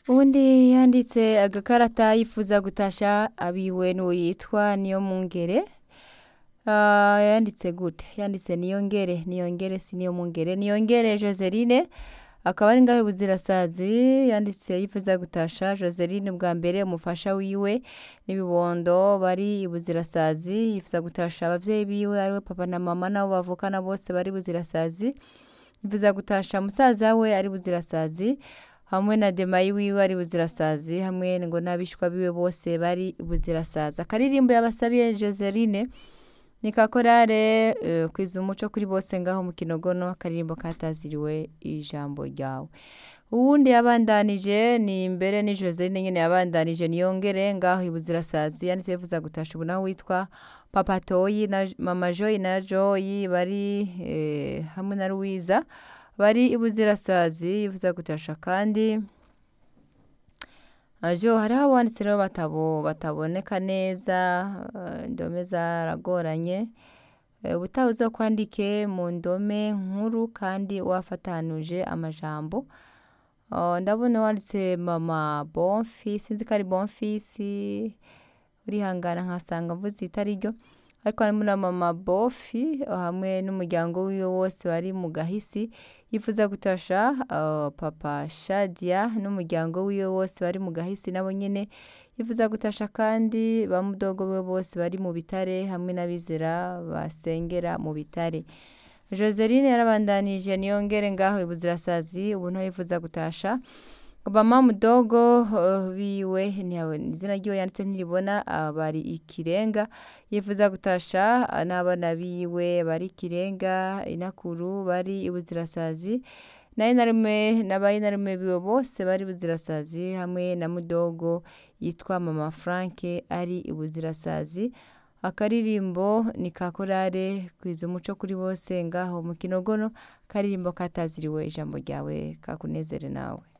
uwundi yanditse agakarata yifuza gutasha abiwe n'uwo yitwa Niyomwungere Ah, yanditse gute yanditse niyongere niyongere si niyomwungere niyongere Joseline akaba ari ngaho buzirasazi yanditse yifuza gutasha Joseline bwa mbere umufasha wiwe n'ibibondo bari i buzirasazi yifuza gutasha abavyeyi biwe ariwe papa na mama nabo bavukana bose bari buzirasazi yifuza gutasha musaza we ari buzirasazi hamwe na demayi wiwe ari buzirasazi hamwe ngo n'abishwa biwe bose bari buzirasazi akaririmbo yabasabiye Joseline ni kakorare uh, kwiza umuco kuri bose ngaho mu kinogono akaririmbo kataziriwe ijambo ryawe uwundi yabandanije ni mbere ni Joseline nyene yabandanije niyongere ngaho ibuzirasazi yanditse yifuza gutasha ubu nawe witwa papa toyi na mama joyi na joyi bari eh, hamwe na Louisa bari ibuzirasazi yifuza gutasha kandi ajo hariho abanditse rero batabo bataboneka neza eh, indome zaragoranye Eh, ubutaha uzokwandike mu ndome nkuru kandi wafatanuje amajambo Oh, ndabona wanditse mama bonfi sinzi ko ari bonfisi urihangana nkasanga mvuze itari ryo ariko harimo na mama bofi hamwe n'umuryango wiwe wose bari mu gahisi yifuza gutasha uh, papa shadia n'umuryango wiwe wose bari mu gahisi nabo nyene yifuza gutasha kandi ba mudogo we bose bari mu bitare hamwe n'abizera basengera mu bitare Joseline yarabandanije niyongere ngaho ibuzirasazi ubu nto yifuza gutasha Obama mudogo uh, biwe ntiyawe izina ryiwe yanditse ntiribona uh, bari ikirenga yifuza gutasha uh, n'abana biwe bari ikirenga inakuru bari ibuzirasazi nayo narume n'abari narume biwe bose bari ibuzirasazi hamwe na mudogo yitwa mama Frank ari ibuzirasazi akaririmbo ni kakorare kwiza umuco kuri bose ngaho mu kinogono karirimbo kataziriwe ijambo ryawe kakunezere nawe